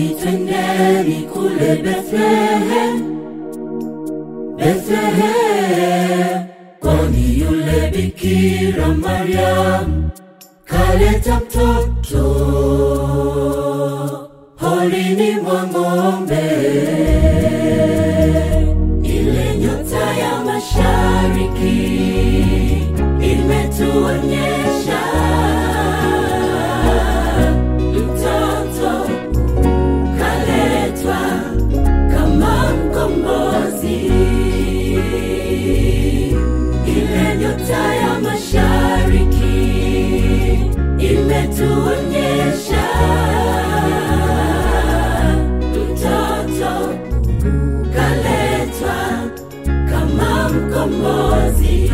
Njoni twendeni kule Bethlehem, Bethlehem, kwani yule Bikira Mariam kaleta mtoto holini mwa ng'ombe. Ile nyota ya mashariki imetuonyesha mtoto kaletwa kama mkombozi. Ile nyota ya mashariki imetuonyesha mtoto kaletwa kama mkombozi.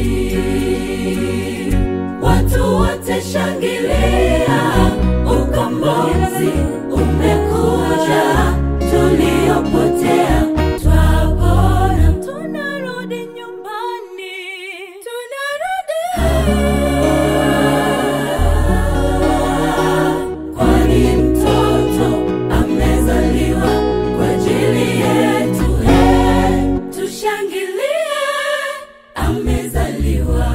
Watu wote shangilia, ukombozi umekuja, tuliopotea twapona, tunarudi nyumbani, tunarudi kwani mtoto amezaliwa kwa ajili yetu. He, tushangilie, amezaliwa.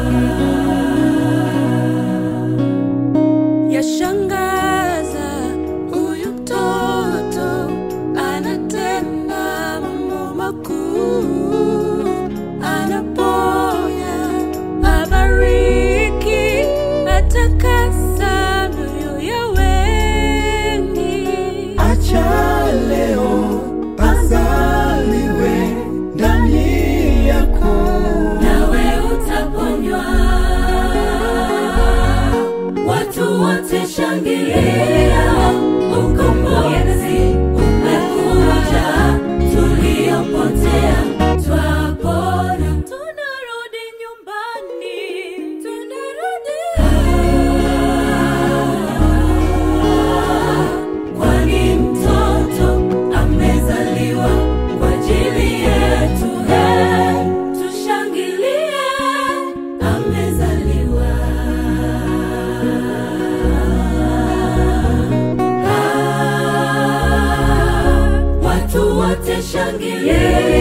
Yashangaza huyu mtoto anatenda mambo makuu, anaponya, abariki, atakasa mioyo ya wengi. Acha leo azaliwe ndani yako. nawe utaponywa. Watu wote shangilia, ukombozi umekuja, tuliopotea twapona, tunarudi nyumbani, tunarudi kwani mtoto amezaliwa kwa ajili yetu. He, tushangilie, amezaliwa. Ah, Watu wote shangilie,